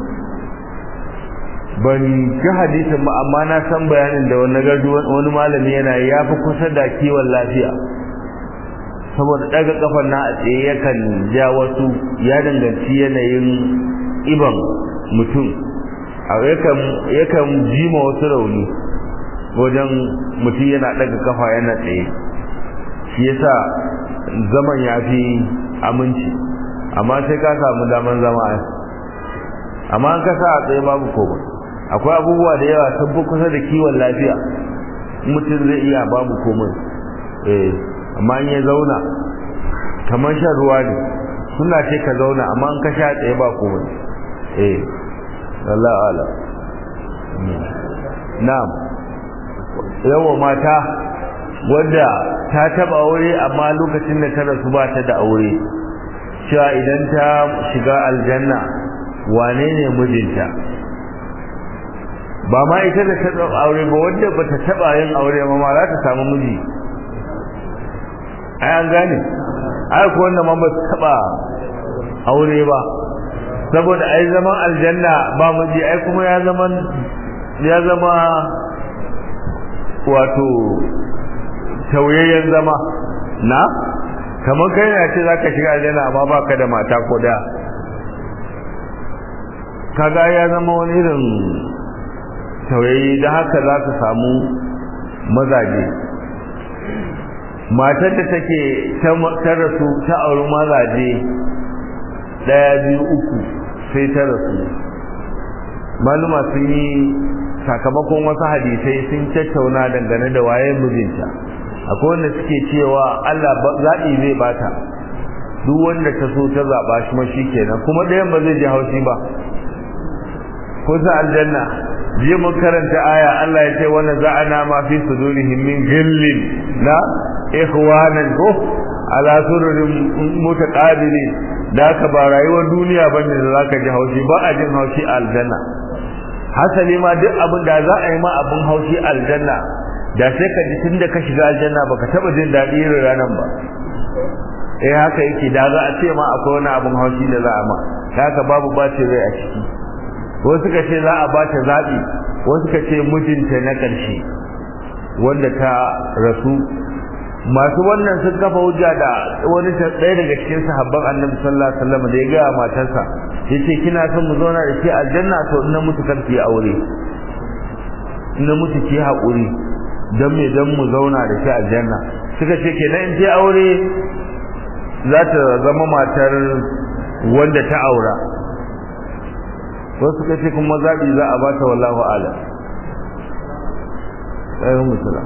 ban ji hadisin ba amma na san bayanin da wani gardu wani malami yana ya fi kusa da kiwon lafiya saboda daga kafan na a tsaye yakan ja wasu ya danganci yanayin iban mutum yakan jima wasu rauni wajen mutum yana daga kafa yana tsaye shi yasa zaman ya fi aminci amma sai ka samu daman zama amma an kasa a tsaye babu komai akwai abubuwa da yawa sun fi kusa da kiwon lafiya mutum zai iya babu komai eh amma in ya zauna kamar shan ruwa ne suna ce ka zauna amma in ka sha tsaye ba komai eh Allah ala na'am yawa mata wadda ta taba aure amma lokacin da ta rasu ba ta da aure cewa idan ta shiga aljanna wane ne mijinta ba ma ita da ta taba aure ba wadda ba ta taba yin aure ma ma za ta samu miji ai an gane ai ko wanda ma ba ta taba aure ba saboda ai zaman aljanna ba miji ai kuma ya zaman ya zama wato tauyayyen zama na kamar kai na ce zaka shiga aljanna amma baka da mata ko da kaga ya zama wani irin tauyayye da haka za ka samu mazaje matar da take ta rasu ta auri mazaje daya biyu uku sai ta rasu maluma sun yi sakamakon wasu hadisai sun tattauna dangane da waye mijinta akwai wanda suke cewa Allah zaɓi zai bata duk wanda ta so ta zaɓa shi ma kenan kuma ɗayan ba zai ji haushi ba ko sa aljanna jiya mun karanta aya Allah ya ce wannan za'ana ma fi sudurihim min ghillin na ikhwanan ko ala sururin mutaqabilin da ka ba rayuwar duniya bane da zaka ji haushi ba a jin haushi a aljanna hasali ma duk abin da za a yi ma abin haushi aljanna da sai ka ji tunda ka shiga aljanna baka taba jin daɗi irin ranan ba eh haka yake da za a ce ma akwai wani abin haushi da za a ma haka babu bacin rai a ciki wasu suka ce za a bata zaɓi wasu suka ce mijinta na ƙarshe wanda ta rasu masu wannan sun kafa hujja da wani ɗaya daga cikin sahabban annabi sallallahu alaihi wasallam da ya gaya matarsa yace kina son mu zauna da ke aljanna to ina mutu kan ki aure ina mutu ki haƙuri dan me dan mu zauna da ke aljanna suka ce kenan in ce aure za ta zama matar wanda ta aura wasu suka ce kuma zaɓi za a bata wallahu ala ɗayan musula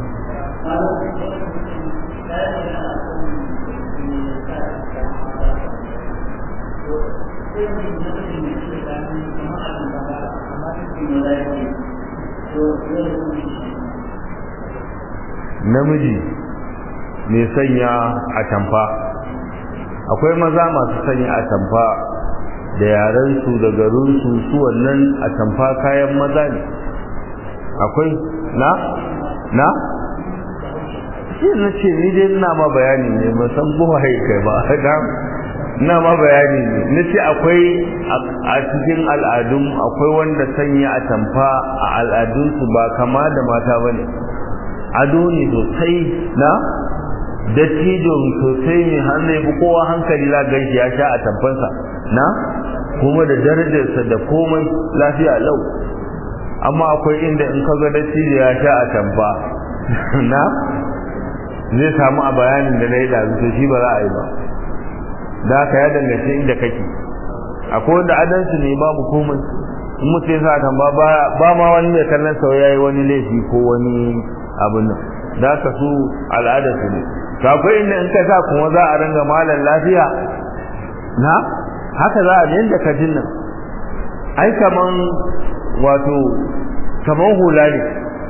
namiji mai sanya a tamfa akwai maza masu sanya a tamfa da yarensu da garinsu su wannan a tamfa kayan maza ne akwai na na shi na ce ni dai ina ma bayani ne ba san buwa kai ba na ina ma bayani ne na ce akwai a cikin al'adun akwai wanda sanya a tamfa a al'adunsu ba kama da mata ba ne ado ne sosai na dattijin sosai mai hannu ya fi kowa hankali la ganshi ya sha a tabbansa na kuma da darajarsa da komai lafiya lau amma akwai inda in ka ga dattijo ya sha a tabba na zai samu a bayanin da na yi da to shi ba za a yi ba da haka ya dangace inda kake akwai wanda adansu ne babu komai in mutum ya sa tamba ba ma wani mai kallon sau ya yi wani laifi ko wani abin nan da haka su al'ada su ne to akwai inda in ka sa kuma za a ringa malam lafiya na haka za a yanda ka jin nan ai kaman wato kaman hula ne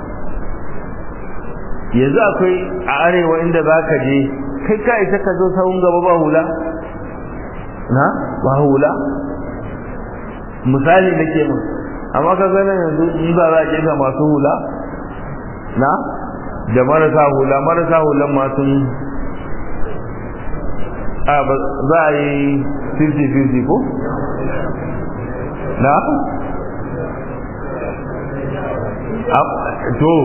yanzu akwai a arewa inda za ka je kai ka isa ka zo sahun gaba ba hula na ba hula misali nake mun amma ka gane yanzu in ba za a kirga masu hula na da marasa hula marasa hulan masu a za a yi 50-50 ko? na? to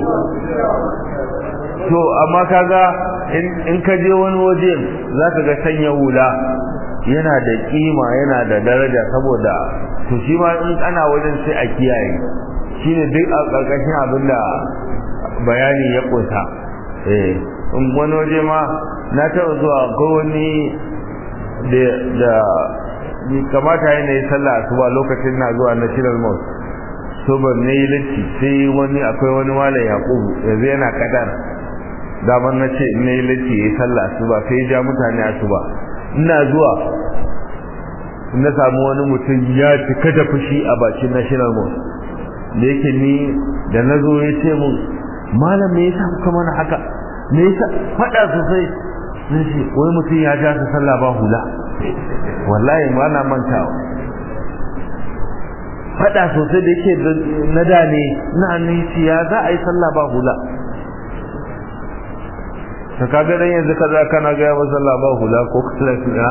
to amma kaga in ka je wani waje za ka ga sanya hula yana da kima yana da daraja saboda to shi ma in ana wajen sai a kiyaye shine duk a ƙarƙashin abin da bayani ya ƙunsa eh wani waje ma na taɓa zuwa ko wani da kamata yana yi sallah asuba lokacin na zuwa national mosque so ban ne yi latti sai wani akwai wani malam yakubu yanzu yana kadar daman na ce ne yi latti ya yi sallah asuba sai ya ja mutane asuba ina zuwa na samu wani mutum ya cika da fushi a bakin national mosque da yake ni da na zo ya ce mun malam me yasa kuka mana haka me yasa faɗa sosai sun ce wai mutum ya ja su sallah ba hula wallahi ba na mantawa faɗa sosai da yake na da ne na annaci ya za a yi sallah ba hula ka kaga dan yanzu kaza kana ga ya sallah ba hula ko kusurati na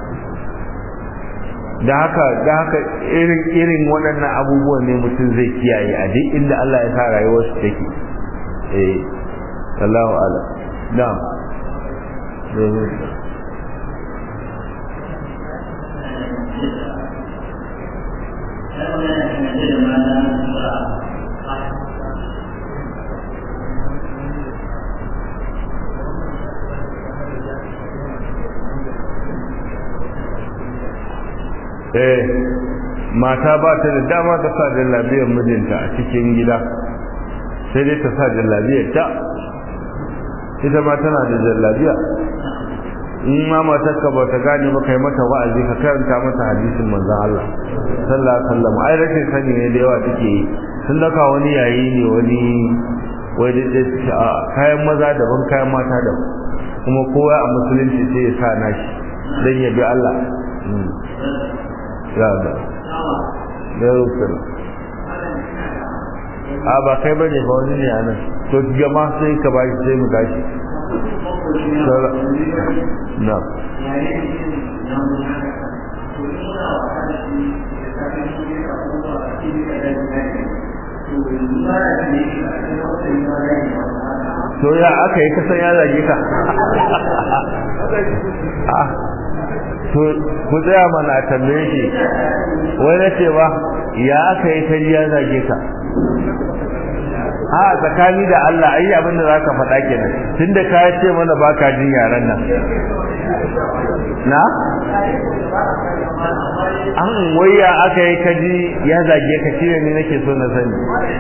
da haka da haka irin irin waɗannan abubuwan ne mutum zai kiyaye a duk inda Allah ya sa rayuwar su take eh Allahu a'lam na'am eh mata ba ta da dama ta sa jallabiyar mijinta a cikin gida sai dai ta sa jallabiyar ta ita ma tana da jallabiya in ma matarka ba ta gane ba kai mata wa'azi ka karanta mata hadisin manzon Allah sallallahu alaihi wasallam ai rashin sani ne da yawa take yi sun daka wani yayi ne wani wai da da a kayan maza daban kayan mata daban kuma kowa a musulunci sai ya sa nashi dan ya bi Allah ya da ya rusul a ba kai bane ba wani ne anan to jama'a sai ka ba sai mu gashi na to ya aka yi kasan ya zage ka to ku tsaya mana tambaye shi wai na ce ba ya aka yi ta ya zage ka a tsakani da Allah ayi abin da zaka faɗa kenan tunda ka ce mana baka jin yaran nan na an waya aka yi kaji ya zage ka shine ne nake so na sani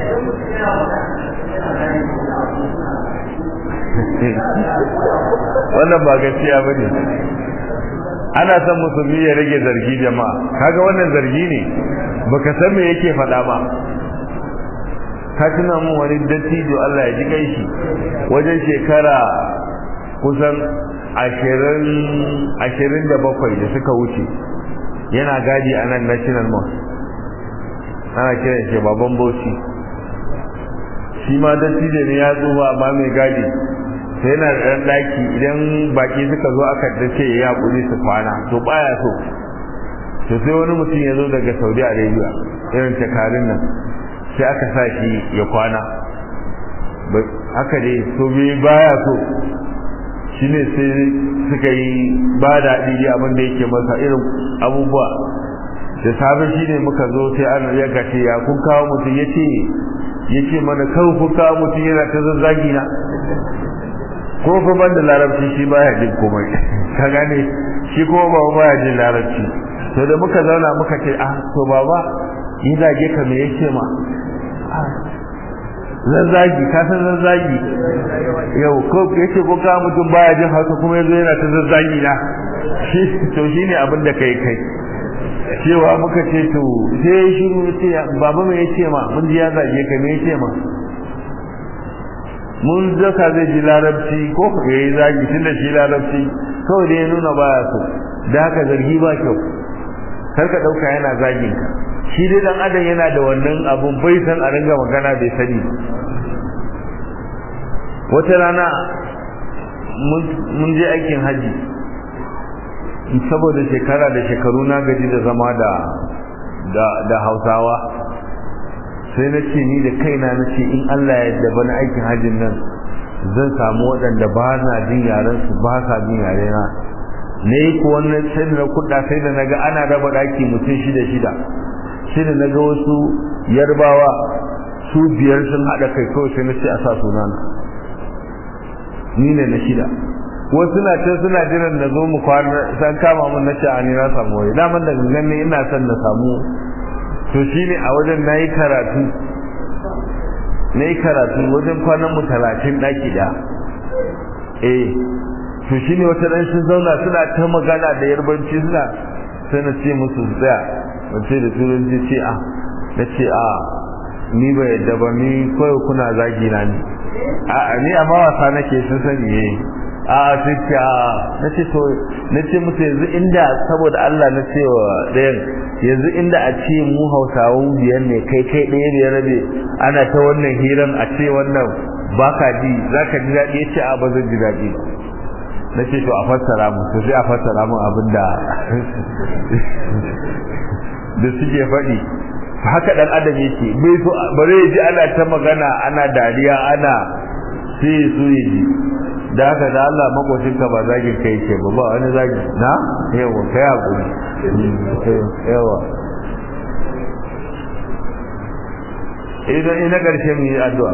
wannan ba gaskiya bane ana son musulmi ya rage zargi jama'a kaga wannan zargi ne baka san me yake faɗa ba ka tuna mun wani dattijo Allah ya ji shi wajen shekara kusan ashirin ashirin da bakwai da suka wuce yana gadi a nan national mosque ana kiran shi baban bauchi shi ma dattijo ne ya tsufa amma mai gadi sai yana da ɗan ɗaki idan baki suka zo aka dace ya haƙuri su kwana to baya so to sai wani mutum ya zo daga saudi arabia irin takarin nan sai aka sa shi ya kwana haka dai so bai baya so shine sai suka yi ba daɗi abin da yake masa irin abubuwa da safe shine muka zo sai an ya gace ya kun kawo mutum yace yace mana kawai kun kawo mutum yana ta zazzagi na ko fa ban da larabci shi baya jin komai ka gane shi kuma ba baya jin larabci to da muka zauna muka ce ah to baba yi zage ka me yake ma zazzagi ka san zazzagi yau ko yace ko ka mutum baya jin hausa kuma yazo yana ta zazzagi na shi to shine abin da kai kai cewa muka ce to sai shiru ce baba me yace ma mun ji ya zage ka me yace ma mun zaka zai ji larabci ko ya yi zagi tun da shi larabci kawai da ya nuna baya so da haka zargi ba kyau kar ka ɗauka yana zagin ka shi dai dan adam yana da wannan abun bai san a ringa magana bai sani wata rana mun je aikin haji saboda shekara da shekaru na gaji da zama da da hausawa sai na ce ni da kaina na ce in Allah ya yarda bana aikin hajjin nan zan samu waɗanda ba na jin yaren su ba sa jin yare na ne ko wannan sai da kuɗa sai da naga ana raba daki mutum shida shida sai da naga wasu yarbawa su biyar sun haɗa kai kawai sai na ce a sa sunana ni ne na shida wasu na can suna jiran na zo mu kwana san kama mun na ce a ni na samu wani daman da gangan ne ina son na samu to shine a wajen nayi karatu nayi karatu wajen kwanan mu 30 daki da eh to shine wata dan sun zauna suna ta magana da yarbanci suna sai na ce musu tsaya wace da turanci ce a na ce a ni ba yadda ba ni kawai kuna zagi na ni a ni amma wasa nake sun sani eh a sai ce a na ce to na ce musu yanzu inda saboda Allah na ce wa ɗayan yanzu inda a ce mu hausawan biyar ne kai kai ɗaya ne rabe ana ta wannan hiran a ce wannan baka ji za ka ji daɗi ya ce a ba zan ji daɗi na ce to a fassara mu to sai a fassara mu abin da da suke faɗi haka ɗan adam yake bai so bare ya ji ana ta magana ana dariya ana sai su yi ji da haka da Allah makocinka ba zagin kai ce ba ba wani zagi na yawa kai hakuri yawa idan ina karshe mu yi addu'a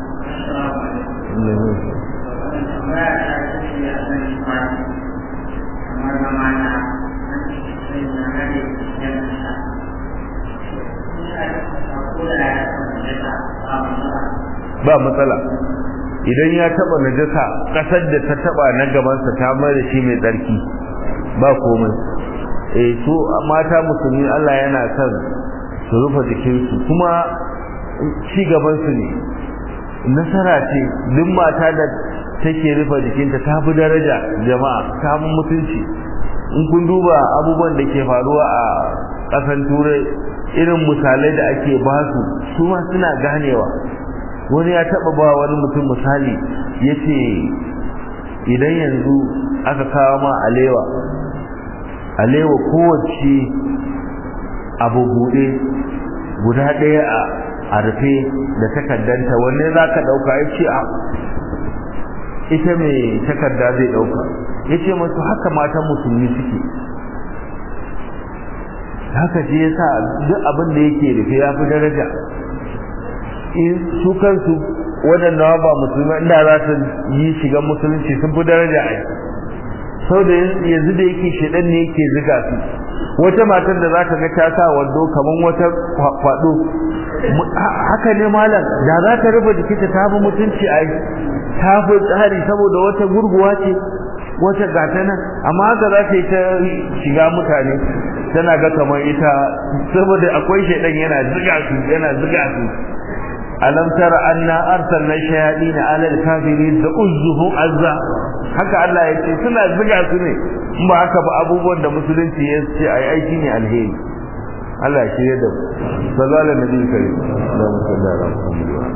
ba matsala idan ya taba najasa kasar da ta taba na gabansa ta mai da shi mai tsarki ba komai eh su mata musulmi Allah yana son su rufe jikinsu kuma ci gaban su ne nasara ce duk mata da take rufe jikinta ta fi daraja jama'a ta fi mutunci in kun duba abubuwan da ke faruwa a ƙasan turai irin misalai da ake basu su ma suna ganewa wani ya taba ba wani mutum misali yace idan yanzu aka kawo ma alewa alewa kowace abu bude guda ɗaya a rufe da takaddanta wanne za ka ɗauka ya ce a ita mai takarda zai ɗauka ya ce masu haka matan musulmi suke haka shi yasa duk abin da yake rufe ya fi daraja su kansu waɗanda ba musulmi inda za su yi shigan musulunci sun fi daraja a sau da yanzu da yake shaɗan ne yake ziga su wata matar da za ka ga ta sa wando kamar wata kwaɗo haka ne malam da za ta rufe jikinta ta fi mutunci a ta fi tsari saboda wata gurguwa ce wata gata nan amma haka za ta yi ta shiga mutane tana ga kamar ita saboda akwai shaɗan yana ziga su yana ziga su alam tara anna arsalna shayatin ala al-kafirin da uzzuhu azza haka Allah ya ce suna ziga su ne in ba haka ba abubuwan da musulunci ya ce ai aiki ne alheri Allah ya shirye da mu sallallahu alaihi wa sallam Allahumma salli ala Muhammad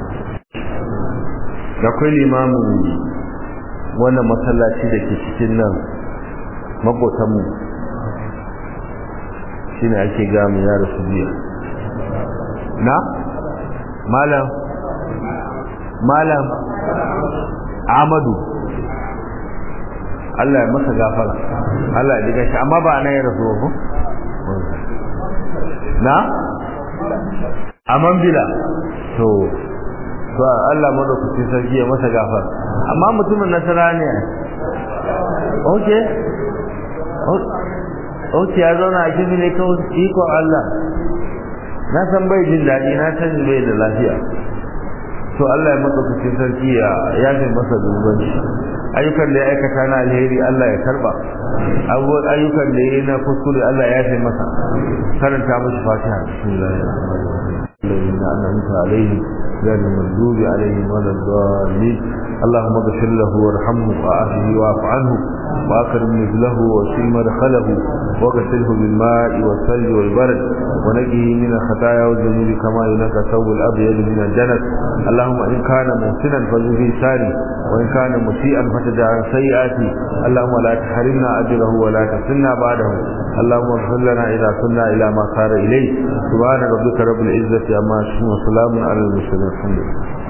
da kai limamu wannan masallaci da ke cikin nan makotan mu shine ake gamu ya rasu biya na malam malam amadu Allah ya masa gafara Allah ya diga shi amma ba na ya rasu ko na aman bila to to Allah madaukaki sarki ya masa gafara amma mutumin nasara ne okay okay ya zauna a kifi ne kawai ikon Allah na san bai jin daɗi na san bai da lafiya to Allah ya madaukaki sarki ya yafe masa zunuban shi ayyukan da ya aikata na alheri Allah ya karba abubuwan ayyukan da ya yi na kuskure Allah ya yafe masa karanta mashi fatiha bismillahir rahmanir rahim الذين أنعمت عليهم غير المغضوب عليهم ولا الضالين اللهم اغفر له وارحمه وعافه واعف عنه واكرم نزله وسل مدخله واغسله بالماء والثلج والبرد ونجه من الخطايا والذنوب كما ينقى ثوب الابيض من الجنة اللهم ان كان محسنا فليفي ساري وان كان مسيئا فتجعل سيئاتي اللهم لا تحرمنا اجره ولا تفتنا بعده اللهم اغفر لنا اذا كنا الى ما صار اليه سبحان ربك رب العزه عما يصفون وسلام على المرسلين الحمد لله